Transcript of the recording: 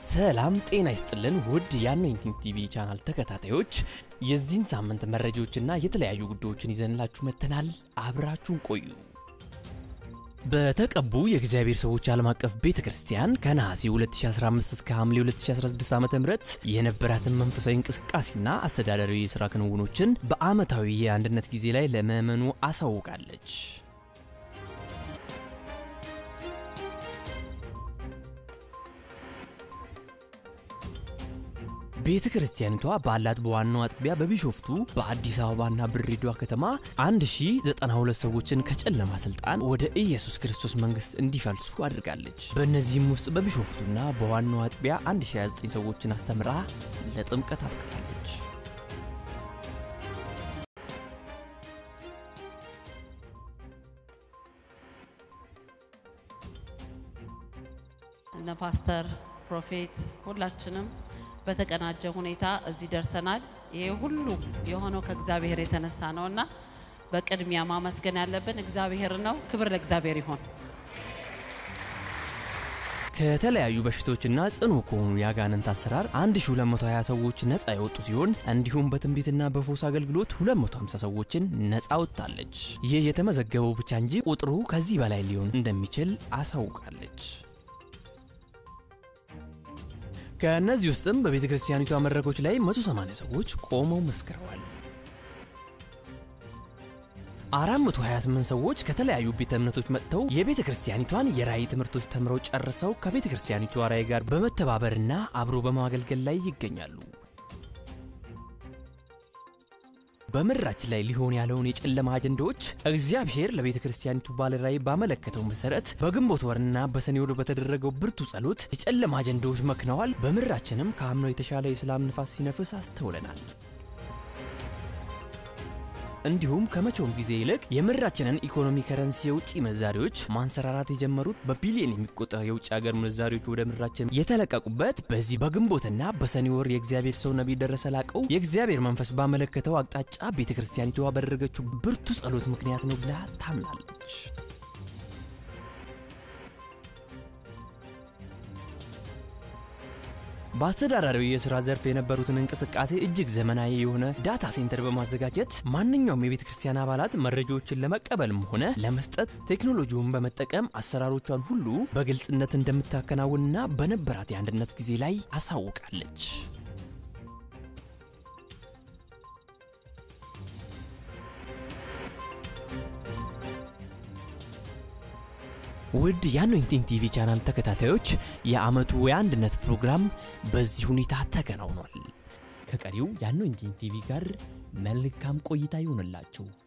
ሰላም ጤና ይስጥልን ውድ የአኖይንቲንግ ቲቪ ቻናል ተከታታዮች የዚህን ሳምንት መረጃዎችና የተለያዩ ጉዳዮችን ይዘንላችሁ መጥተናል። አብራችሁን ቆዩ። በተቀቡ የእግዚአብሔር ሰዎች ዓለም አቀፍ ቤተ ክርስቲያን ከነሐሴ 2015 እስከ ሐምሌ 2016 ዓ ም የነበራትን መንፈሳዊ እንቅስቃሴና አስተዳደራዊ የሥራ ክንውኖችን በዓመታዊ የአንድነት ጊዜ ላይ ለምዕመኑ አሳውቃለች። ቤተ ክርስቲያኒቷ ባላት በዋናው አጥቢያ በቢሾፍቱ በአዲስ አበባና በድሬዳዋ ከተማ 1092 ሰዎችን ከጨለማ ስልጣን ወደ ኢየሱስ ክርስቶስ መንግስት እንዲፈልሱ አድርጋለች። በእነዚህም ውስጥ በቢሾፍቱና በዋናው አጥቢያ 1029 ሰዎችን አስተምራ ለጥምቀት አብቅታለች። እነ ፓስተር ፕሮፌት ሁላችንም በተቀናጀ ሁኔታ እዚህ ደርሰናል። ይሄ ሁሉ የሆነው ከእግዚአብሔር የተነሳ ነውና በቅድሚያ ማመስገን ያለብን እግዚአብሔር ነው። ክብር ለእግዚአብሔር ይሆን። ከተለያዩ በሽታዎችና ጽኑ ከሆኑ የአጋንንት አሰራር 1220 ሰዎች ነፃ የወጡ ሲሆን እንዲሁም በትንቢትና በፎስ አገልግሎት 250 ሰዎችን ነፃ ወጥታለች። ይህ የተመዘገበው ብቻ እንጂ ቁጥሩ ከዚህ በላይ ሊሆን እንደሚችል አሳውቃለች። ከእነዚህ ውስጥም በቤተ ክርስቲያኒቷ መድረኮች ላይ 180 ሰዎች ቆመው መስክረዋል። 428 ሰዎች ከተለያዩ ቤተ እምነቶች መጥተው የቤተ ክርስቲያኒቷን የራእይ ትምህርቶች ተምረው ጨርሰው ከቤተ ክርስቲያኒቷ ራእይ ጋር በመተባበርና አብሮ በማገልገል ላይ ይገኛሉ። በምድራችን ላይ ሊሆን ያለውን የጨለማ አጀንዳዎች እግዚአብሔር ለቤተ ክርስቲያኒቱ ባለ ራእይ ባመለከተው መሰረት በግንቦት ወርና በሰኔ ወር በተደረገው ብርቱ ጸሎት የጨለማ አጀንዳዎች መክነዋል። በምድራችንም ከአምናው የተሻለ የሰላም ንፋስ ሲነፍስ አስተውለናል። እንዲሁም ከመቼውም ጊዜ ይልቅ የምድራችንን ኢኮኖሚ ከረንሲ የውጭ ምንዛሪዎች ማንሰራራት የጀመሩት በቢሊዮን የሚቆጠር የውጭ ሀገር ምንዛሪዎች ወደ ምድራችን የተለቀቁበት በዚህ በግንቦትና በሰኔ ወር የእግዚአብሔር ሰው ነቢይ ደረሰ ላቀው የእግዚአብሔር መንፈስ ባመለከተው አቅጣጫ ቤተ ክርስቲያኒቷ ባደረገችው ብርቱ ጸሎት ምክንያት ነው ብላ ታምናለች። በአስተዳዳሪው የሥራ ዘርፍ የነበሩትን እንቅስቃሴ እጅግ ዘመናዊ የሆነ ዳታ ሴንተር በማዘጋጀት ማንኛውም የቤተ ክርስቲያን አባላት መረጃዎችን ለመቀበልም ሆነ ለመስጠት ቴክኖሎጂውን በመጠቀም አሰራሮቿን ሁሉ በግልጽነት እንደምታከናውንና በነበራት የአንድነት ጊዜ ላይ አሳውቃለች። ውድ የአኖይንቲንግ ቲቪ ቻናል ተከታታዮች የዓመቱ የአንድነት ፕሮግራም በዚህ ሁኔታ ተከናውኗል። ከቀሪው የአኖይንቲንግ ቲቪ ጋር መልካም ቆይታ ይሆንላችሁ።